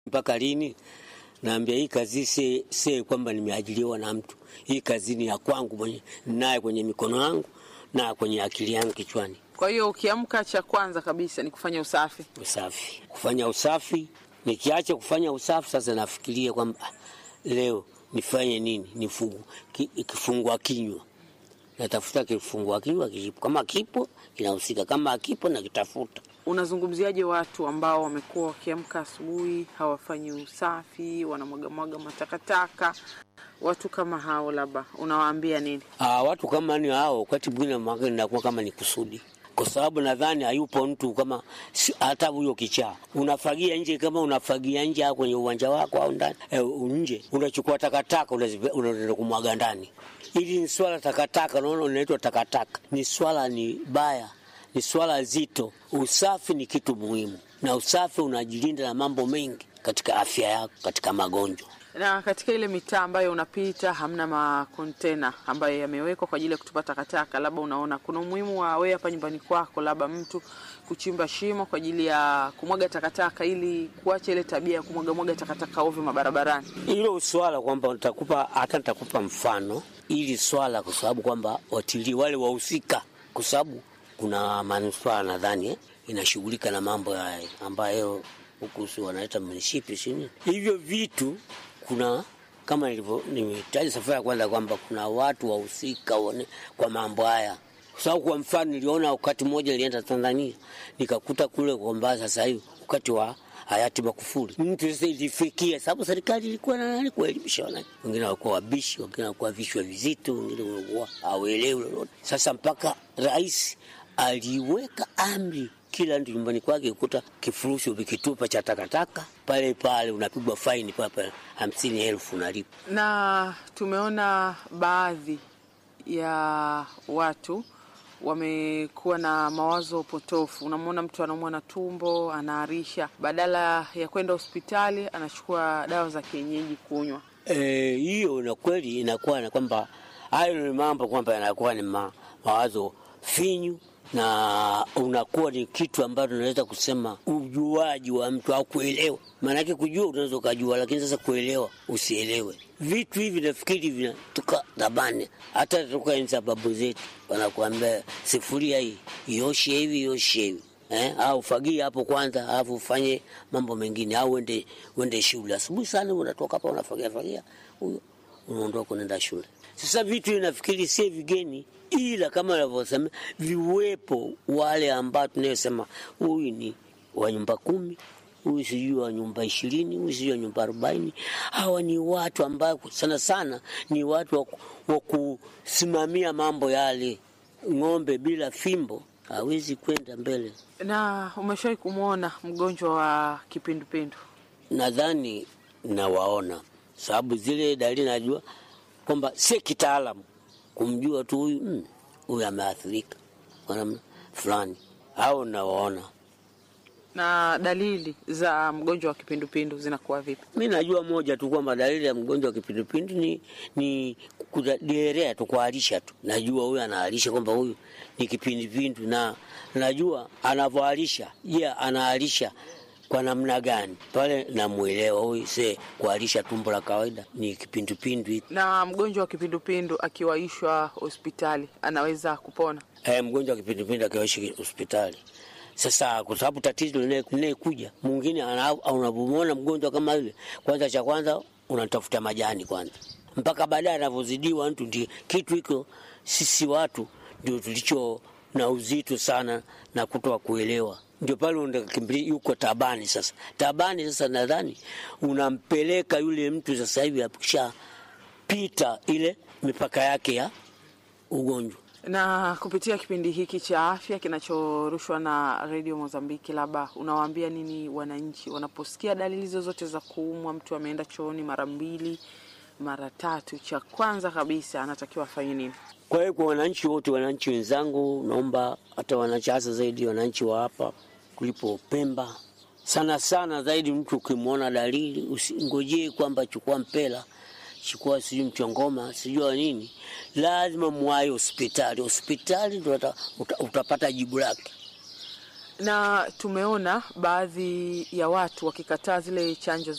mpaka lini? Naambia hii kazi si si kwamba nimeajiriwa na mtu. Hii kazi ni ya kwangu mwenye naye kwenye mikono yangu na kwenye akili yangu kichwani. Kwa hiyo ukiamka, cha kwanza kabisa ni kufanya usafi. Usafi, kufanya usafi. Nikiacha kufanya usafi, sasa nafikiria kwamba ah, leo nifanye nini? Nifungu ki, kifungua kinywa, natafuta kifungua kinywa kipo, kama kipo kinahusika, kama akipo nakitafuta. Unazungumziaje watu ambao wamekuwa wakiamka asubuhi hawafanyi usafi, wanamwagamwaga matakataka? Watu kama hao labda unawaambia nini? Ah, watu kama ni hao, wakati mwingine mwaka inakuwa kama ni kusudi, kwa sababu nadhani hayupo mtu kama si- hata huyo kichaa unafagia nje, kama unafagia nje au kwenye uwanja wako au ndani eh, nje unachukua takataka unazipe- unaenda kumwaga ndani. Hili ni swala takataka, unaona, linaitwa takataka. Ni swala ni baya, ni swala zito. Usafi ni kitu muhimu, na usafi unajilinda na mambo mengi katika afya yako, katika magonjwa. Na katika ile mitaa ambayo unapita hamna makontena ambayo yamewekwa kwa ajili ya kutupa takataka, labda unaona kuna umuhimu wa wewe hapa nyumbani kwako, labda mtu kuchimba shimo kwa ajili ya kumwaga takataka, ili kuacha ile tabia ya kumwagamwaga takataka ovyo mabarabarani. hilo swala kwamba nitakupa hata nitakupa mfano ili swala, kwa sababu kwamba watilii wale wahusika, kwa sababu kuna manispaa nadhani eh, inashughulika na mambo haya ambayo huku si wanaita munisipi sini hivyo vitu. Kuna kama nilivyo nimetaja safari ya kwanza kwamba kuna watu wahusika wane- kwa mambo haya kwa sababu kwa mfano niliona wakati mmoja nilienda Tanzania nikakuta kule kwamba sasa hivi wakati wa hayati Magufuli mtu sasa ilifikia, sababu serikali ilikuwa na nani kuelimisha wananchi, wengine walikuwa wabishi, wengine walikuwa vichwa vizito, wengine walikuwa hawaelewi lolote. Sasa mpaka rais aliweka amri kila mtu nyumbani kwake kukuta kifurushi ukikitupa cha takataka pale pale unapigwa faini pale pale hamsini elfu unalipa. Na tumeona baadhi ya watu wamekuwa na mawazo potofu. Unamwona mtu anaumwa na tumbo, anaarisha, badala ya kwenda hospitali anachukua dawa za kienyeji kunywa. Eh, hiyo na kweli inakuwa na kwamba hayo ni mambo kwamba yanakuwa ni ma, mawazo finyu na unakuwa ni kitu ambacho unaweza kusema ujuaji wa mtu au kuelewa. Maanake kujua unaweza ukajua, lakini sasa kuelewa usielewe. Vitu hivi nafikiri vinatoka dhabani, hata toka enzi za babu zetu wanakuambia sifuria hii ioshe hivi ioshe hivi eh, au fagia hapo kwanza, alafu ufanye mambo mengine, au uende uende shule asubuhi sana, unatoka hapa unafagia fagia, huyo unaondoka unaenda shule. Sasa vitu nafikiri si vigeni, ila kama navyosema viwepo wale ambao tunayosema huyu ni wa nyumba kumi huyu sijui wa nyumba ishirini huyu sijui wa nyumba arobaini Hawa ni watu ambao sana sana ni watu wa, wa kusimamia mambo yale. Ng'ombe bila fimbo hawezi kwenda mbele. Na umeshawahi kumwona mgonjwa wa kipindupindu? Nadhani nawaona, sababu zile dalili najua kwamba si kitaalamu kumjua tu huyu mm, huyu ameathirika kwa namna fulani, au nawaona. Na dalili za mgonjwa wa kipindupindu zinakuwa vipi? Mi najua moja tu kwamba dalili ya mgonjwa wa kipindupindu ni, ni kuderea tu, kuharisha tu. Najua huyu anaharisha kwamba huyu ni kipindupindu, na najua anavyoharisha. Je, yeah, anaharisha kwa namna gani? Pale namwelewa huyu, se kuharisha tumbo la kawaida ni kipindupindu hiki. Na mgonjwa wa kipindupindu akiwaishwa hospitali anaweza kupona? Eh, mgonjwa wa kipindupindu akiwaishi hospitali sasa kwa sababu tatizo linayekuja mwingine, unapomwona mgonjwa kama yule, kwanza cha kwanza unatafuta majani kwanza, mpaka baadaye anavyozidiwa mtu. Ndio kitu hiko, sisi watu ndio tulicho na uzito sana na kutoa kuelewa, ndio pale unakimbilia yuko tabani. Sasa tabani, sasa nadhani unampeleka yule mtu sasa hivi akishapita ile mipaka yake ya ugonjwa na kupitia kipindi hiki cha afya kinachorushwa na redio Mozambiki, labda unawaambia nini wananchi wanaposikia dalili zozote za kuumwa? Mtu ameenda chooni mara mbili mara tatu, cha kwanza kabisa anatakiwa afanye nini? Kwa hiyo kwa wananchi wote, wananchi wenzangu, naomba hata wananchi, hasa zaidi wananchi wa hapa kulipo Pemba, sana sana zaidi, mtu ukimwona dalili usingojee kwamba chukua mpela chukua sijui mchongoma sijua nini, lazima mwai hospitali. Hospitali ndo uta, utapata jibu lake. na tumeona baadhi ya watu wakikataa zile chanjo